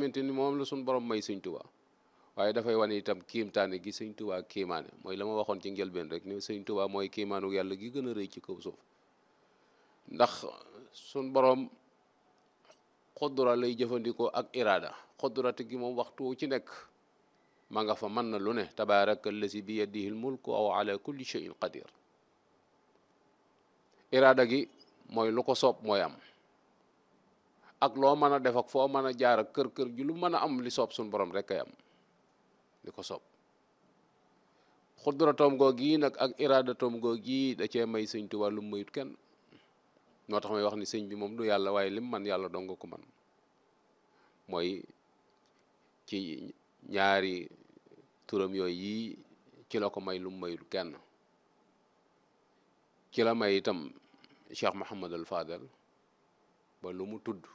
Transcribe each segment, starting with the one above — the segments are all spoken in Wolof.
xamante ni moom la suñu borom may sëñ Tuubaa waaye dafay wane itam kiimtaane gi sëñ Tuubaa kiimaane mooy la ma waxoon ci njëlbeen rek ni sëñ Tuubaa mooy kiimaanu yàlla gi gën a rëy ci kaw suuf ndax suñ borom xudura lay jëfandikoo ak iraada xudurate gi moom waxtu ci nekk ma nga fa mën na lu ne tabaaraka allazi bi yadihi l mulku aw ala kulli shay'in qadir iraada gi mooy lu ko soob mooy am ak loo mën a def ak foo mën a jaar ak kër kër ju lu mën a am li soob suñ borom rek kay am li ko soob xuduratoom goo gii nag ak iraadatoom goo gii da cee may sëñ Tuubaa lu mayut kenn moo tax may wax ni sëñ bi moom du yàlla waaye lim man yàlla dong ko man mooy ci ñaari turam yooyu yii ci la ko may lu mayul kenn ci la may itam Cheikh Mouhamad al Fadel ba lu mu tudd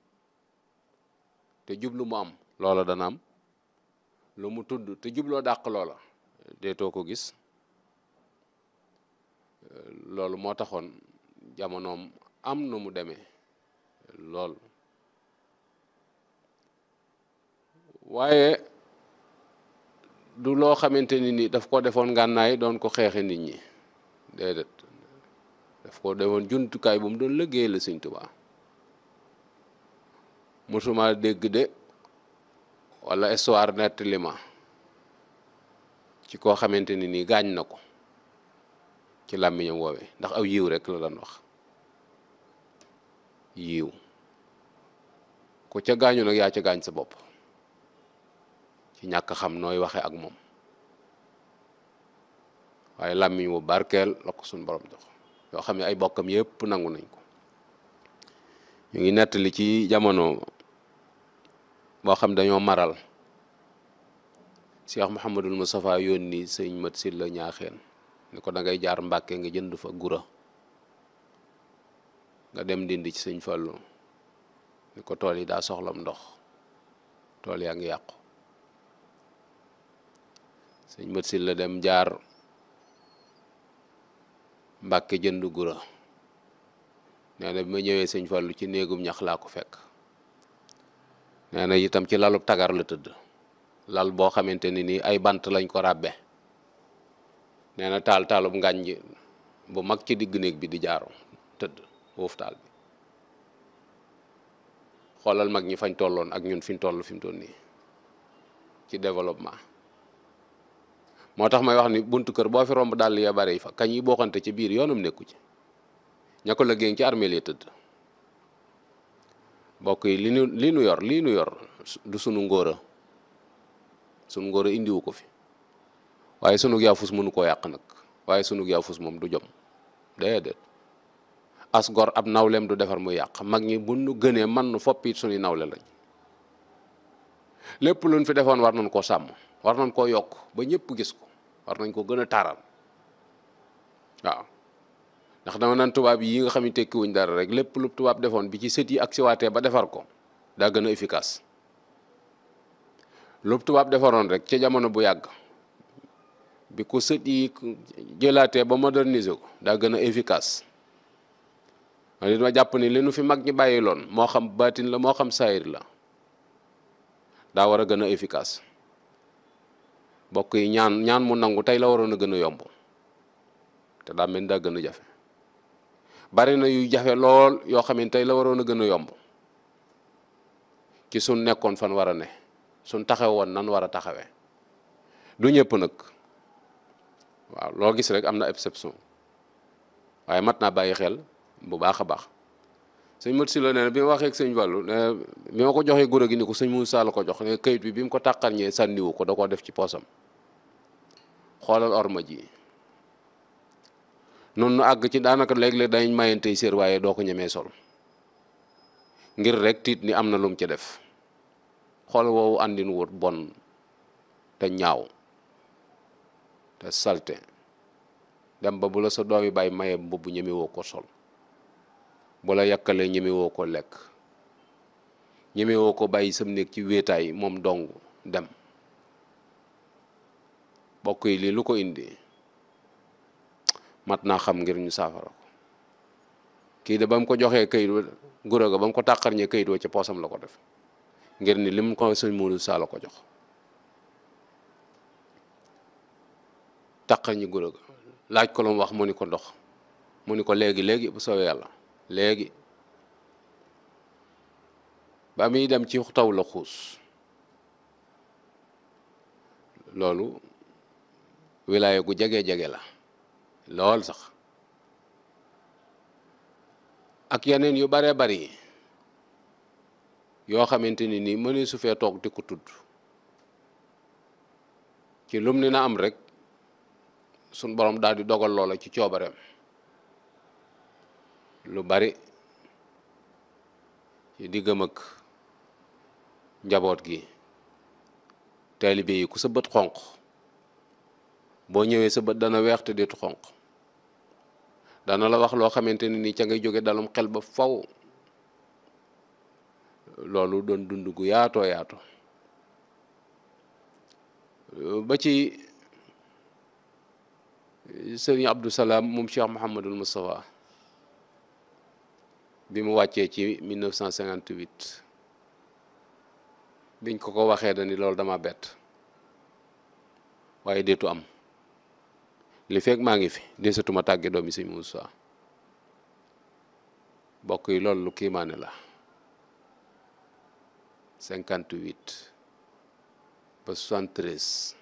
te jublu mu am loola dana am lu mu tudd te jubloo dàq loola deetoo ko gis loolu moo taxoon jamonoom am nu mu demee lool waaye du loo xamante ni ni daf ko defoon ngànnaay doon ko xeexe nit ñi déedéet daf ko defoon jumtukaay bu mu doon liggéey la Sëñ Tuubaa mosuma dégg de wala histoire nettali ma ci koo xamante ni nii gaañ na ko ci làmmiñam woowee ndax aw yiw rek la daan wax yiw ku ca gaañu nag yaa ca gaañ sa bopp ci ñàkk xam nooy waxe ak moom waaye làmmiñ wu barkeel la ko suñ borom jox yoo xam ne ay bokkam yépp nangu nañ ko ñu ngi nettali ci jamono boo xam dañoo maral Cheikh Mouhamadul Moustapha yónni sëñ mat si la ñaaxeen ni ko da ngay jaar Mbàkke nga jënd fa gura nga dem dindi ci sëñ Fallu ni ko tool yi daa soxlam ndox tool yaa ngi yàqu sëñ mat si la dem jaar Mbàkke jënd gura nee na bi ma ñëwee sëñ Fallu ci néegum ñax laa ko fekk nee na itam ci lalub tagar la tëdd lal boo xamante ni nii ay bant lañ ko ràbbe nee na taal taalub ngànj bu mag ci digg néeg bi di jaaro tëdd foofu taal bi xoolal mag ñi fañ tolloon ak ñun fi ñu toll fi mu toll nii ci développement moo tax may wax ni buntu kër boo fi romb dàll ya bari fa kañ yi bokkante ci biir yoonam nekku ci ña ko liggéey ci armeel yi tëdd mbokk yi li nu li nu yor lii nu yor du sunu ngóora sunu ngóora indiwu ko fi waaye sunu yaafus mënu koo yàq nag waaye sunu yaafus moom du jom déedéet as gor ab nawleem du defar muy yàq mag ñi bu nu gënee man nu foppi suñuy nawle lañ lépp luñ fi defoon war nañ koo sàmm war nañ koo yokk ba ñëpp gis ko war nañ ko gën a taaral waaw ndax dama naan tubaab yi nga xam ne tekkiwuñ dara rek lépp lu tubaab defoon bi ci sët yi ak siwaatee ba defar ko daa gën a efficace lu tubaab defaroon rek ca jamono bu yàgg bi ko sët yi jëlaatee ba moderniser ko daa gën a efficace ma li ma jàpp ni li nu fi mag ñi bàyyi loon moo xam baatin la moo xam saayir la daa war a gën a efficace bokk yi ñaan ñaan mu nangu tey la waroon a gën a yomb te daa mel daa gën a jafe bari na yu jafe lool yoo xam ne tey la waroon a gën a yomb ci suñ nekkoon fan war a ne suñ taxawoon nan war a taxawee du ñëpp nag waaw loo gis rek am na exception waaye mat naa bàyyi xel bu baax a baax sëñ mat si la nee na bi ma waxee ak sëñ Fallu ne bi ma ko joxee gura gi ni ko sëñ Moussa la ko jox ne kayit bi bi mu ko tàqarñee sànniwu ko da koo def ci poosam xoolal orma ji noonu nu àgg ci daanaka léeg-léeg dañ mayantey séer waaye doo ko ñemee sol ngir rek tiit ni am na lum ci def xool woowu àndin wut bon te ñaaw te salte dem ba bu la sa doomi bàyyi maye mbubb ñemewoo ko sol bu la yàkkalee ñemewoo ko lekk ñemewoo ko bàyyi sam néeg ci wéetaay moom dong dem bokk yi lii lu ko indi mat naa xam ngir ñu saafara ko kii de ba mu ko joxee kayit wa gura ga ba mu ko tàqarñee kayit wa ca poosam la ko def ngir ni lim ko sëñ Modou Sall ko jox taqal ñi gura laaj ko lu mu wax mu ni ko ndox mu ni ko léegi léegi bu soobee yàlla léegi ba muy dem ci taw la xuus loolu wilaaya gu jege-jege la lool sax ak yeneen yu baree bari yoo xamante ni nii mënee su fee toog di ko tudd ci lum ni na am rek suñ borom daal di dogal loola ci coobareem lu bari ci diggam ak njaboot gi taalibe yi ku sa bët xonq boo ñëwee sa bët dana weex te deetu xonq dana la wax loo xamante ni nii ca ngay jóge dalum xel ba faw loolu doon dund gu yaatoo yaato ba ci sëriñ Abdou Salaam moom Cheikh Mouhamadul Moustapha bi mu wàccee ci 1958 biñ ko ko waxee dani loolu dama bett waaye deetu am li fekk maa ngi fi desatuma tàgge doomi sëñ Moussa bokk yi loolu lu kiimaane la 58 ba 73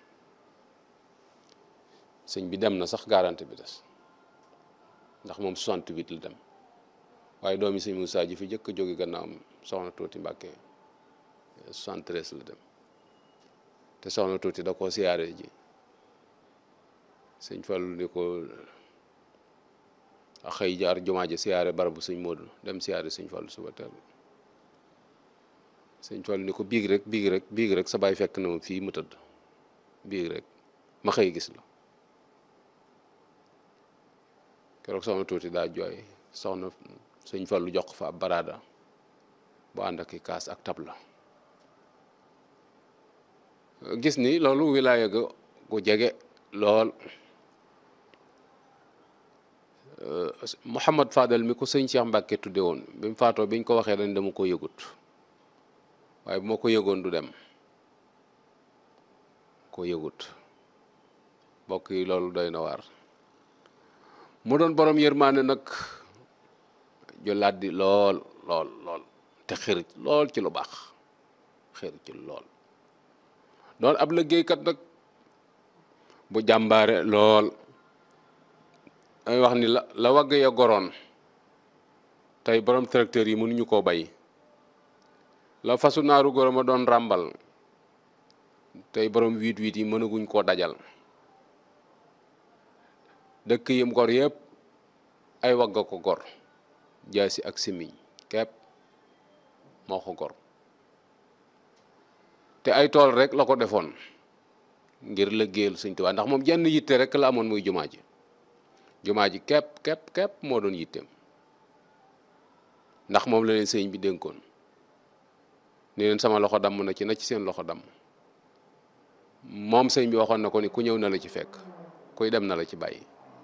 sëñ bi dem na sax garanti bi des ndax moom 68 la dem waaye doomi sëñ Moussa ji fi jëkk a jóge gannaawam soxna tuuti Mbàkke 73 la dem te soxna tuuti da koo siyaare ji sëñ Fallu ni ko a xëy jaar jumaa ji siyaare barabu sëñ Moodu dem siyaare sëñ Fallu suba teel sëñ Fallu ni ko biig rek biig rek biig rek sa baay fekk na ma fii mu tëdd biig rek ma xëy gis la keroog soxna tuuti daa jooy soxna sëñ Fallu jox fa ab baraada bu ànd ak i kaas ak tabla gis ni loolu wilaaya ga gu jege lool Mouhamad Fadel mi ko sëñ Cheikh Mbacke tudde woon bi mu faatoo biñ ko waxee dañ dama ko yëgut waaye bu ma ko yëgoon du dem ko yëgut mbokk yi loolu doy na waar mu doon borom yërmaane nag ju làddi lool lool lool te xër lool ci lu baax xër ci lool doon ab liggéeykat nag bu jàmbaare lool ay wax ni la la wagg ya goroon tey borom tracteur yi mënuñu koo bay la fasu naaru goro ma doon ràmbal tey borom wiit wiit yi mënaguñ koo dajal dëkk yim gor yëpp ay wagga ko gor jaasi ak simiñ kepp moo ko gor te ay tool rek la ko defoon ngir liggéeyal Sëñ Tuubaa ndax moom jenn yitte rek la amoon muy jumaa ji jumaa ji kepp kepp kepp moo doon yitteem ndax moom la leen sëñ bi dénkoon ni leen sama loxo damm na ci na ci seen loxo damm moom sëñ bi waxoon na ko ni ku ñëw na la ci fekk kuy dem na la ci bàyyi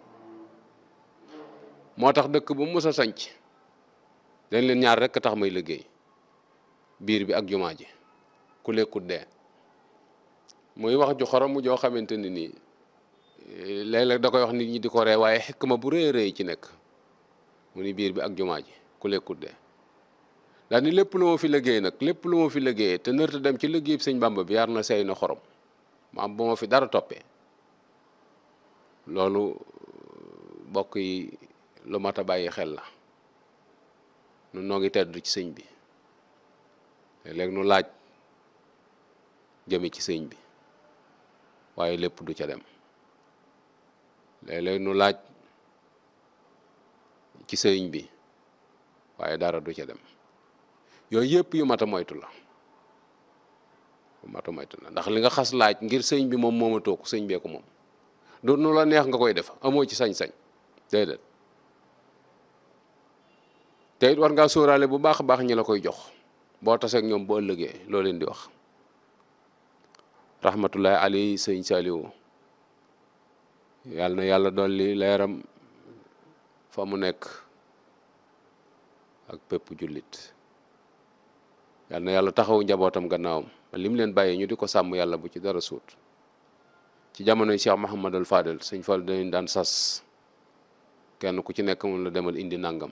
moo tax dëkk bu mu mës a sanc dañ leen ñaar rekk tax may liggéey biir bi ak jumaa ji ku lekkut dee muy wax ju xorom joo xamante ni nii léeg-léeg da koy wax nit ñi di ko ree waaye xekk ma bu rëy rëy ci nekk mu ni biir bi ak jumaa ji ku lekkut dee daal ni lépp lu ma fi liggéey nag lépp lu ma fi liggéeyee te nërta dem ci liggéey sëñ Bàmba bi yar na sey na xorom maam bu ma fi dara toppee loolu bokk yi lu mat a bàyyi xel la nun noo ngi teddu ci sëñ bi léeg-léeg nu laaj jëme ci sëñ bi waaye lépp du ca dem léeg-léeg nu laaj ci sëñ bi waaye dara du ca dem yooyu yëpp yu mat a moytu la yu mat a moytu la ndax li nga xas laaj ngir sëñ bi moom moomatoo ko sëñ bee ko moom du nu la neex nga koy def amoo ci sañ-sañ déedéet te it war ngaa sóoraale bu baax a baax ñi la koy jox boo taseeg ñoom boo ëllëgee loo leen di wax rahmatullahi alayhi sëñ Saliou yàlla na yàlla dolli leeram fa mu nekk ak pépp jullit yal na yàlla taxaw njabootam gannaawam li mu leen bàyyee ñu di ko sàmm yàlla bu ci dara suut ci jamonoy Cheikh Mouhamadul Fadel sëñ Fall dañu daan sas kenn ku ci nekk mun la demal indi nangam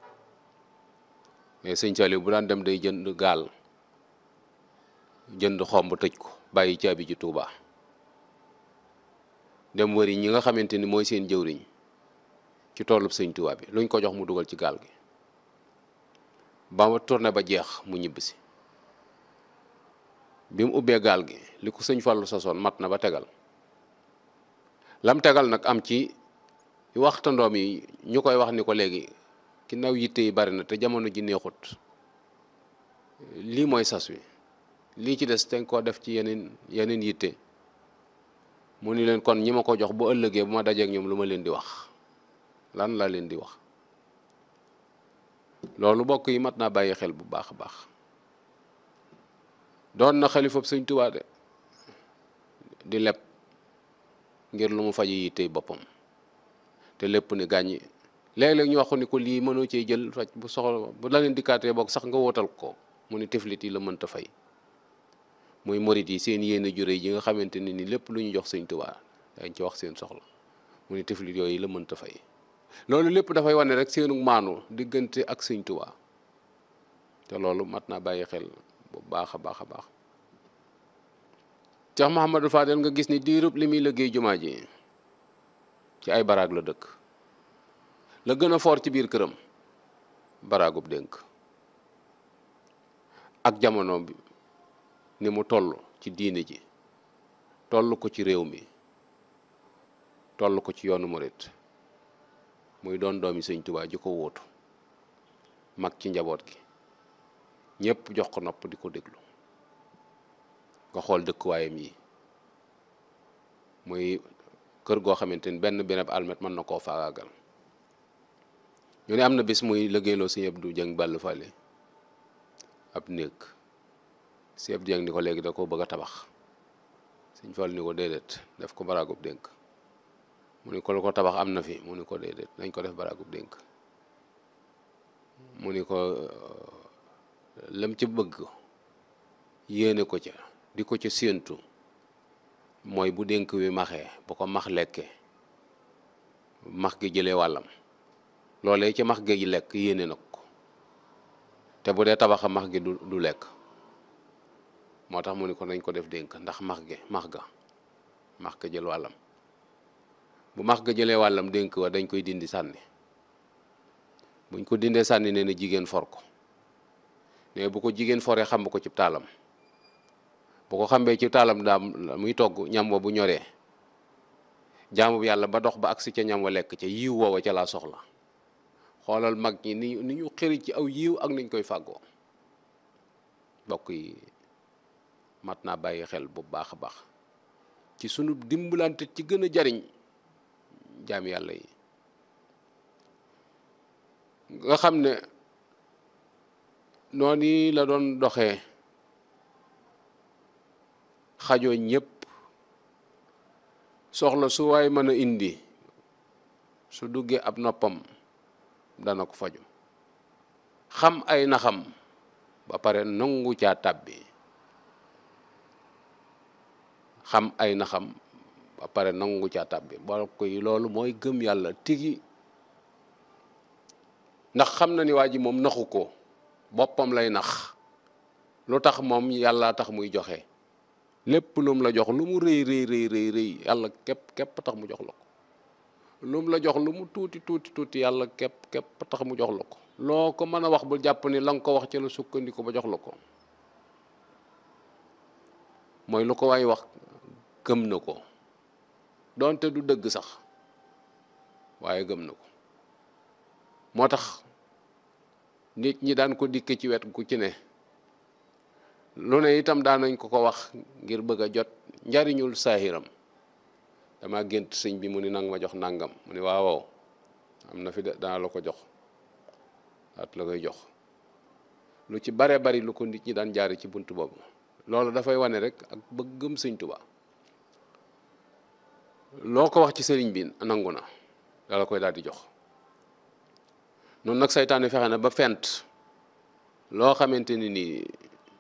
mais sëñ Saliou bu daan dem day jënd gaal jënd xomb tëj ko bàyyi caabi ji Tuubaa dem wëri ñi nga xamante ni mooy seen jëwriñ ci toolub sëñ Tuubaa bi luñ ko jox mu dugal ci gaal gi ba ma tourné ba jeex mu ñibbisi bi mu ubbee gaal gi li ko sëñ Fallu sasoon mat na ba tegal lam tegal nag am ci waxtandoom yi ñu koy wax ni ko léegi ki naw yitte yi bari na te jamono ji neexut lii mooy sas wi lii ci des te koo def ci yeneen yeneen yitte mu ni leen kon ñi ma ko jox bu ëllëgee bu ma dajeek ñoom lu ma leen di wax lan la leen di wax loolu bokk yi mat naa bàyyi xel bu baax a baax doon na xalifab sëñ Tuubaa de di leb ngir lu mu faji yittey boppam te lépp ni gàññi léeg-léeg ñu waxu ni ko lii mënoo cee jël faj bu soxla bu la leen dikkaatee boog sax nga wootal ko mu ni tiflit yi la mënta fay muy morit yi seen yéene jure yi nga xamante ne ni lépp lu ñu jox sëñ Tuubaa dañ ci wax seen soxla mu ni tiflit yooyu la mënta fay loolu lépp dafay wane rek seenu maanu diggante ak sëñ Tuubaa te loolu mat naa bàyyi xel bu baax a baax a baax Cheikh Mouhamadou Fadel nga gis ni diirub li muy liggéey jumaa ji ci ay baraag la dëkk la gën a foor ci biir këram baraagub dénk ak jamono bi ni mu toll ci diine ji toll ko ci réew mi toll ko ci yoonu murit muy doon doomi sëñ Tuubaa ji ko wóotu mag ci njaboot gi ñëpp jox ko nopp di ko déglu nga xool dëkkuwaayam yi muy kër goo xamante ni benn benn almet mën na koo faagaagal ñu ne am na bis muy liggéeyloo sëñ Abdou Dieng Balla Fale ab néeg sëñ Abdou Dieng ni ko léegi da ko bëgg a tabax sëñ Fall ni ko déedéet def ko baraagub dénk mu ni ko lu ko tabax am na fi mu ni ko déedéet nañ ko def baraagub dénk mu ni ko lam ci bëgg yéene ko ca di ko ca séentu mooy bu dénk wi maxee bu ko max lekkee max gi jëlee wàllam loolee ci max gi lekk yéene na ko te bu dee tabaxa max gi du du lekk moo tax mu ni ko nañ ko def dénk ndax max gi max ga max ga jël wàllam bu max ga jëlee wàllam dénk wa dañ koy dindi sànni buñ ko dindee sànni nee na jigéen for ko ne bu ko jigéen foree xam ko ci taalam bu ko xambee ci taalam daam muy togg ñam wa bu ñoree jaamu bi yàlla ba dox ba agsi ca ñam wa lekk ca yiw woowa ca laa soxla xoolal mag ñi ni ni ñu xëri ci aw yiw ak niñ koy fàggoo bokk yi mat naa bàyyi xel bu baax a baax ci sunu dimbalante ci gën a jariñ jaam yàlla yi nga xam ne noonu la doon doxee xajoo ñëpp soxla su waay mën a indi su duggee ab noppam dana ko faju xam ay naxam ba pare nangu caa tàbbi xam ay naxam ba pare nangu caa tàbbi bokk yi loolu mooy gëm yàlla tigi ndax xam na ni waa ji moom naxu ko boppam lay nax lu tax moom yàlla tax muy joxe lépp lum la jox lu mu rëy rëy rëy rëy rëy yàlla képp képp tax mu jox la ko lum la jox lu mu tuuti tuuti tuuti yàlla képp képp tax mu jox la ko loo ko mën a wax bu jàpp ni la nga ko wax ci la sukkandiku ba jox la ko mooy lu ko waay wax gëm na ko doonte du dëgg sax waaye gëm na ko moo tax nit ñi daan ko dikke ci wet gu ci ne lu ne itam daan nañ ko ko wax ngir bëgg a jot njariñul saahiram dama gént sëñ bi mu ni nang ma jox nangam mu ni waaw am na fi de dana la ko jox at la koy jox lu ci bare bari lu ko nit ñi daan jaari ci bunt boobu loolu dafay wane rek ak bëggëm sëñ Tuubaa loo ko wax ci sëriñ bi nangu na dala koy daal di jox noonu nag saytaane fexe na ba fent loo xamante ni nii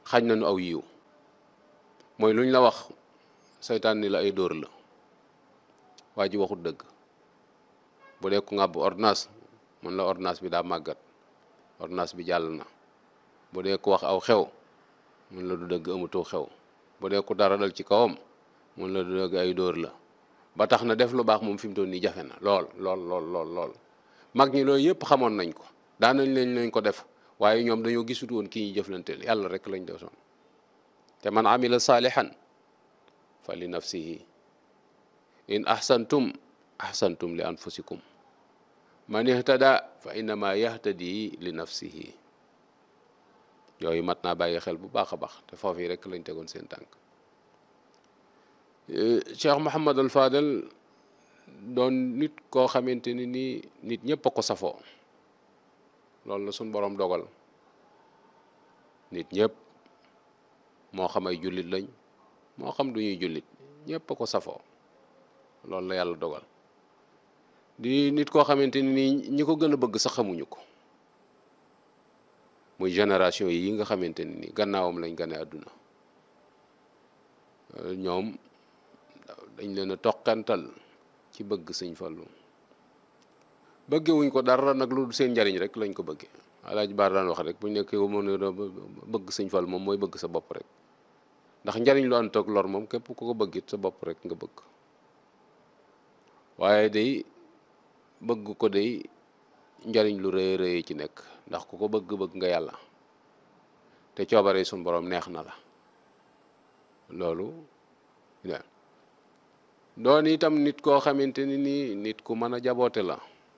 xañ nañu aw yiw mooy lu ñu la wax seytaan ni la ay dóor la waa ji waxut dëgg bu dee ku ngàbb ordonnance mun la ordonnance bi daa màggat ordonnance bi jàll na bu dee ku wax aw xew mun la du dëgg amutoo xew bu dee ku dara dal ci kawam mun la du dëgg ay dóor la ba tax na def lu baax moom fi mu toll nii jafe na lool lool lool lool lool mag ñi loolu yëpp xamoon nañ ko daan nañ leen lañ ko def waaye ñoom dañoo gisut woon kii ñuy jëflanteel yàlla rek lañ desoon te man amila saalihan fa li nafsihi in ahsantum ahsantum li anfusikum man ihtada fa innama yahtadi li nafsihi yooyu mat naa bàyyi xel bu baax a baax te foofu yi rek lañ tegoon seen tànk Cheikh Mouhamad al Fadel doon nit koo xamante ni nii nit ñëpp a ko safoo loolu la suñ boroom dogal nit ñëpp moo xam ay jullit lañ moo xam du ñuy jullit ñëpp a ko safoo loolu la yàlla dogal di nit koo xamante ni nii ñi ko gën a bëgg sax xamuñu ko muy génération yi nga xamante ni nii gannaawam lañ gane àdduna ñoom dañ leen a toqantal ci bëgg sëñ Fallu bëggewuñ ko dara nag lu seen njariñ rek lañ ko bëggee Alaaji Baar daan wax rek bu ñu nekkee mën a bëgg sëñ Fallu moom mooy bëgg sa bopp rek ndax njariñ lu ànd ak lor moom képp ku ko bëggit sa bopp rek nga bëgg waaye day bëgg ko day njariñ lu rëy rëy ci nekk ndax ku ko bëgg bëgg nga yàlla te coobare suñ borom neex na la loolu doon itam nit koo xamante ni nii nit ku mën a jaboote la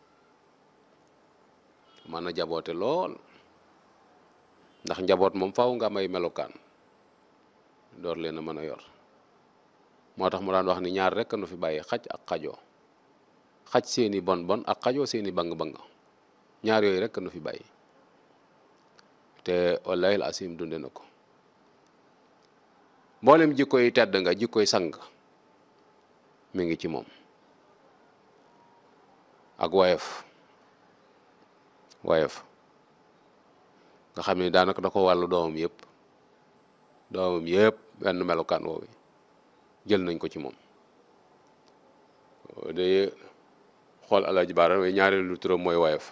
mën a jaboote lool ndax njaboot moom faaw nga am ay melokaan door leen a mën a yor moo tax mu daan wax ni ñaar rekk nu fi bàyyi xaj ak xajoo xaj seeni bon bon ak xajoo seeni bang-bang ñaar yooyu rekk nu fi bàyyi te wallahi asim dunde na ko mboolem jikkoy tedd nga jikkoy sang mi ngi ci moom ak woyof woyof nga xam ne daanaka da ko wàllu doomam yëpp doomam yëpp benn melokaan woowu jël nañ ko ci moom day xool Alaaji Baara waaye ñaareelu turam mooy woyof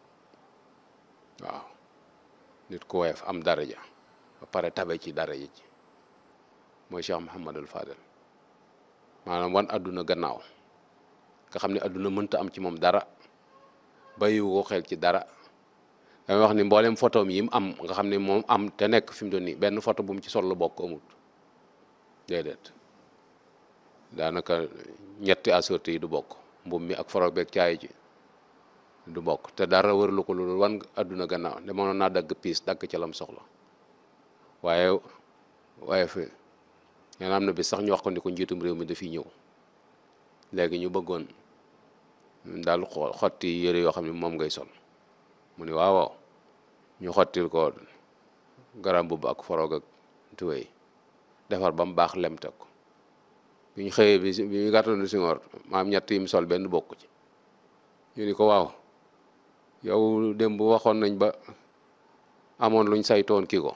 waaw nit ku woyof am daraja ba pare tabe ci daraja ci mooy Cheikh Mouhamadul Fadel maanaam wan àdduna gannaaw nga xam ne àdduna mënta am ci moom dara bàyyiwu ko xel ci dara damay wax ni mboolem photom yi mu am nga xam ne moom am te nekk fi mu doon nii benn photo bu mu ci sol la bokk amut déedéet daanaka ñetti assorti yi du bokk mbub mi ak foro beeg caay ji du bokk te dara wërlu ko loolu wan àdduna gannaaw de mënoon naa dagg piis dagg ca lam soxla waaye waaye fi ngeen am na bi sax ñu wax ko ni ko njiitum réew mi dafiy ñëw léegi ñu bëggoon daal xotti yëre yoo xam ne moom ngay sol mu ni waaw ñu xottil ko garam bubb ak foroog ak tuwéy defar ba mu baax lem teg ko bi ñu xëyee bi bi ñu gàttandu si ngoor maam ñett yi mu sol benn bokk ci ñu ni ko waaw yow démb waxoon nañ ba amoon luñ saytoon kii ko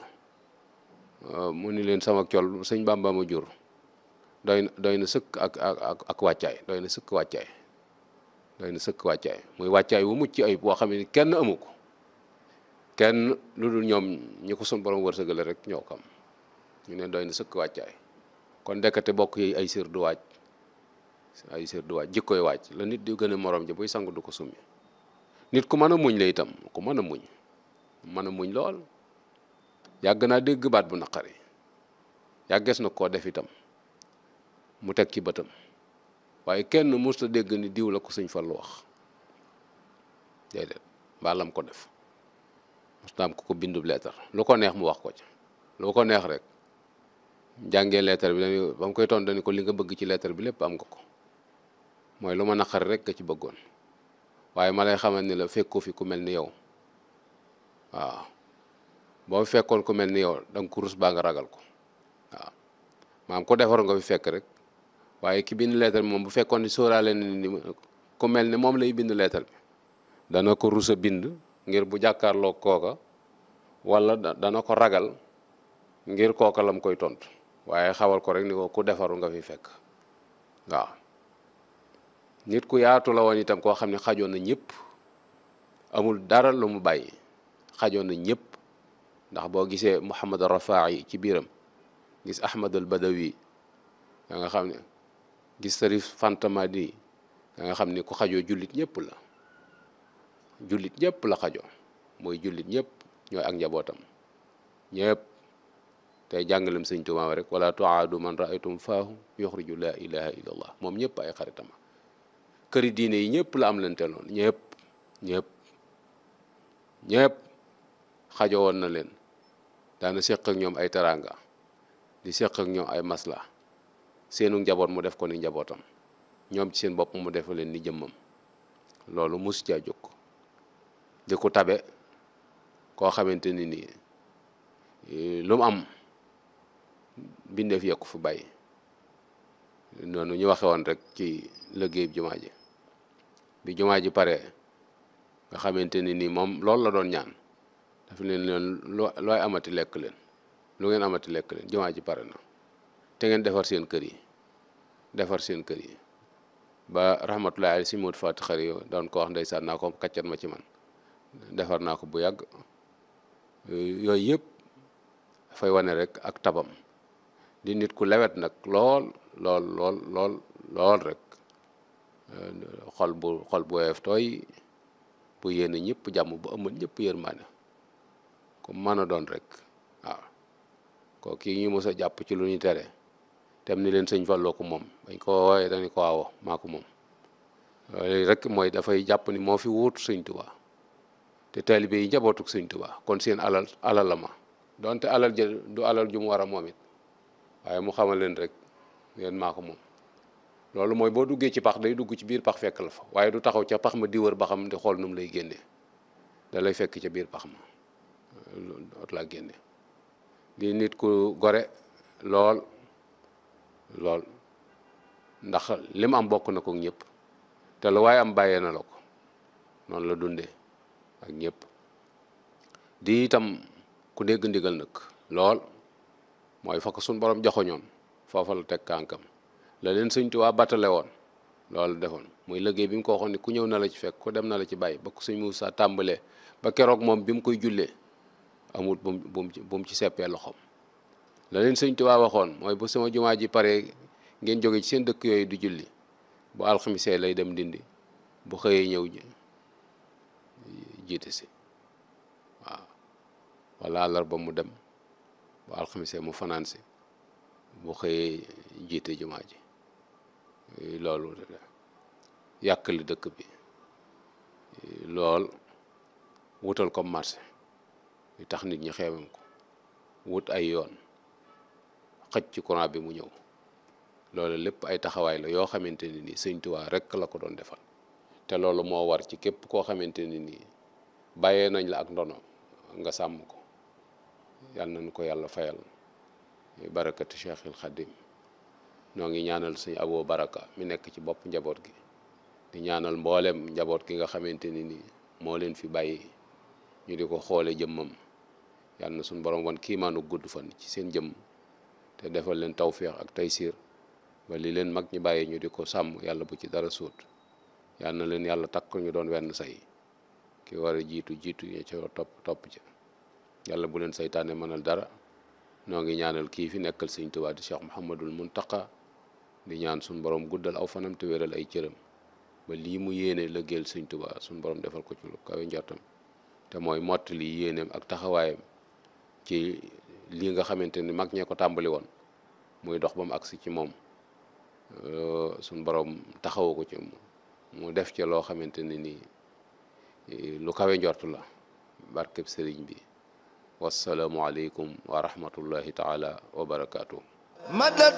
mu ni leen sama col sëñ Bàmba ma jur doy na doy na sëkk ak ak ak wàccaay doy na sëkk wàccaay doy na sëkk wàccaay muy wàccaay wu mucc ay boo xam ne kenn amu ko kenn lu dul ñoom ñi ko sun borom wërsëgale rek ñoo ko am ñu ne doy na sëkk wàccaay kon ndekete bokk yi ay sër du wàcc ay sër du wàcc jikkoy wàcc la nit di gën a morom ji buy sangu du ko summi nit ku mën a muñ la itam ku mën a muñ mën a muñ lool yàgg naa dégg baat bu naqari yàggees na koo def itam mu teg ci bëtam waaye kenn musta dégg ni diw la ko sëñ Fallu wax déedéet mbaalam ko def musta am ko ko bindub leetar lu ko neex mu wax ko ci lu ko neex rek jàngee leetar bi dañu ba mu koy toon dañu ko li nga bëgg ci leetar bi lépp am nga ko mooy lu ma naqari rek nga ci bëggoon waaye ma lay xamal ni la fekkoo fi ku mel ni yow waaw boo fekkoon ku mel ni yow da nga ko rus baa nga ragal ko waaw maam ko defar nga fi fekk rek waaye ki bind leetar bi moom bu fekkoon ni sóoraale na ni ku mel ni moom lay bind leetar bi dana ko rus a bind ngir bu jàkkaarloo kooka wala dana ko ragal ngir kooka lam koy tontu waaye xawal ko rek ni ko ku defaru nga fi fekk waaw nit ku yaatu la woon itam koo xam ne xajoon na ñëpp amul dara lu mu bàyyi xajoon na ñëpp ndax boo gisee Muhammad Rafaa'i ci biiram gis Ahmad al Badawi da nga xam ne gis Sarif Fantamadi da nga xam ni ku xajoo jullit ñëpp la jullit ñëpp la xajoo mooy jullit ñëpp ñooy ak njabootam ñëpp tey jàngalem sëñ Tuubaa rek wala tuaadu man raaytum faahu yuxriju laa ilaha illa allah moom ñëpp ay xaritama këri diine yi ñëpp la am lante loon ñëpp ñëpp ñëpp xajoo woon na leen daana séq ak ñoom ay teraanga di séq ak ñoom ay masla seenu njaboot mu def ko ni njabootam ñoom ci seen bopp mu def leen ni jëmmam loolu mus caa jóg di ko tabe koo xamante ni nii lu mu am bindeef yekku fu bàyyi noonu ñu waxe woon rek ci liggéey jumaa ji bi jumaa ji pare nga xamante ni nii moom loolu la doon ñaan dafa leen leen looy amati lekk leen lu ngeen amati lekk leen jumaa ji pare na te ngeen defar seen kër yi defar seen kër yi ba rahmatullahi alayhi si mot fati xari yo doon ko wax ndeysaan naa ko kaccat ma ci man defar naa ko bu yàgg yooyu yëpp dafay wane rek ak tabam di nit ku lewet nag lool lool lool lool lool rek xol bu xol bu woyof tooy bu yéene ñëpp jàmm bu ëmmal ñëpp yërmaane ku mën a doon rek waaw ko kii ñu mos a jàpp ci lu ñu tere tem ni leen sëñ Falloo ko moom bañ ko wooyee dañu ko waawo maa ko moom loolu rek mooy dafay jàpp ni moo fi wuutu sëñ Tuubaa te taalibe yi njabootuk sëñ Tuubaa kon seen alal alal la ma donte alal ja du alal ju mu war a moom it waaye mu xamal leen rek leen maa ko moom loolu mooy boo duggee ci pax day dugg ci biir pax fekk la fa waaye du taxaw ca pax ma di wër ba xam di xool nu mu lay génnee da lay fekk ca biir pax ma ot laa génne di nit ku gore lool lool ndax li mu am bokk na ko ñëpp te lu waaye am bàyyee na la ko noonu la dundee ak ñëpp di itam ku dégg ndigal nag lool mooy fa ko suñ borom joxoñoon foofa la teg kànkam la leen sëñ Tuubaa battale woon loolu defoon muy liggéey bi mu ko waxoon ni ku ñëw na la ci fekk ku dem na la ci bàyyi ba ko sëñ Muusaa tàmbalee ba keroog moom bi mu koy jullee amul bu mu bu mu ci seppee loxoom la leen sëñ Tuubaa waxoon mooy bu sama jumaa ji pare ngeen jóge ci seen dëkk yooyu du julli bu alxamisee lay dem dindi bu xëyee ñëw jiite si waaw walla àllarba mu dem bu alxamisee mu fanaan si bu xëyee jiite jumaa ji loolu yàkkali dëkk bi lool wutal ko marché yu tax nit ñi xeemam ko wut ay yoon xëj ci courant bi mu ñëw loolu lépp ay taxawaay la yoo xamante ni nii sëñ Tuubaa rekk la ko doon defal te loolu moo war ci képp koo xamante ni nii bàyyee nañ la ak ndono nga sàmm ko yal nañu ko yàlla fayal barakati Cheikhil Khadim noo ngi ñaanal sëñ Abo Baraka mi nekk ci bopp njaboot gi di ñaanal mboolem njaboot gi nga xamante ni nii moo leen fi bàyyi ñu di ko xoole jëmmam yal na suñu borom wan kiimaanu gudd fan ci seen jëmm te defal leen tawféex ak taysiir ba li leen mag ñi bàyyi ñu di ko sàmm yàlla bu ci dara suut yal na leen yàlla takk ñu doon wenn say ki war a jiitu jiitu ñu ca topp topp ca yàlla bu leen saytaane mënal dara noo ngi ñaanal kii fi nekkal sëñ Tuubaa di Cheikh Mouhamadul Muntaqa di ñaan suñu borom guddal aw fanam te wéral ay cëram ba lii mu yéene lëggeel sëñ Tuubaa suñu borom defal ko ci lu kawe njortam te mooy mottali yéeneem ak taxawaayam ci lii nga xamante ni mag ñee ko tàmbali woon muy dox ba mu agsi ci moom suñ borom taxawu ko ci mu def ci loo xamante ne nii lu kawe njort la barkeb sëriñ bi wasalaamu aleykum wa rahmatullahi taala wa barakaatu.